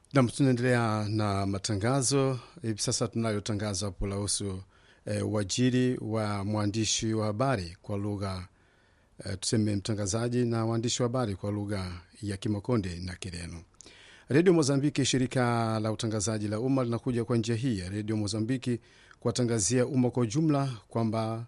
Nam, tunaendelea na matangazo hivi sasa. Tunayo tangazo hapo lahusu e, uajiri wa mwandishi wa habari kwa lugha e, tuseme mtangazaji na waandishi wa habari kwa lugha ya Kimakonde na Kireno. Redio Mozambiki, shirika la utangazaji la umma, linakuja kwa njia hii ya Redio Mozambiki kuwatangazia umma kwa ujumla kwamba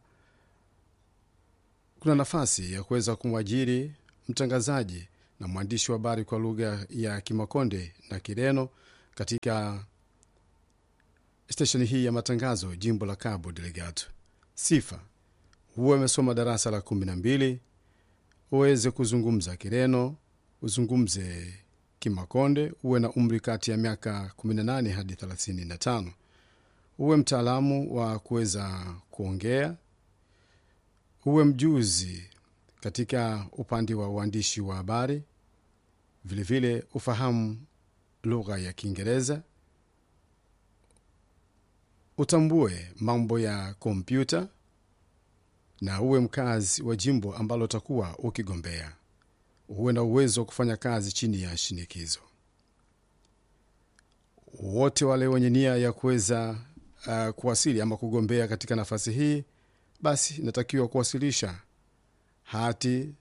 kuna nafasi ya kuweza kumwajiri mtangazaji na mwandishi wa habari kwa lugha ya Kimakonde na Kireno katika stesheni hii ya matangazo jimbo la Cabo Delgado. Sifa: huwe amesoma darasa la kumi na mbili, uweze kuzungumza Kireno, uzungumze Kimakonde, uwe na umri kati ya miaka 18 hadi 35, uwe mtaalamu wa kuweza kuongea, uwe mjuzi katika upande wa uandishi wa habari, vilevile ufahamu lugha ya Kiingereza, utambue mambo ya kompyuta na uwe mkazi wa jimbo ambalo utakuwa ukigombea. Uwe na uwezo wa kufanya kazi chini ya shinikizo. Wote wale wenye nia ya kuweza uh, kuwasili ama kugombea katika nafasi hii, basi inatakiwa kuwasilisha hati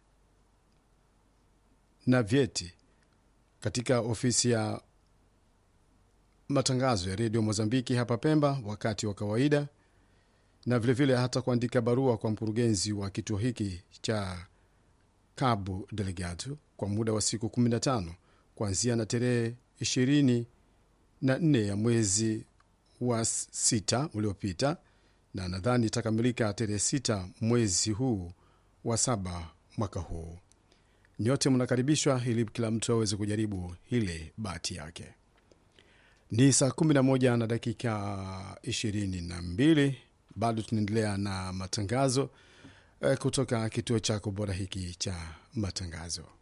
na vyeti katika ofisi ya matangazo ya redio Mozambiki hapa Pemba wakati wa kawaida, na vilevile vile hata kuandika barua kwa mkurugenzi wa kituo hiki cha Cabo Delgado kwa muda wa siku 15 kuanzia na tarehe 24 ya mwezi wa sita uliopita, na nadhani itakamilika tarehe sita mwezi huu wa saba mwaka huu. Nyote mnakaribishwa ili kila mtu aweze kujaribu ile bahati yake. Ni saa 11 na dakika 22, bado tunaendelea na matangazo eh, kutoka kituo chako bora hiki cha matangazo.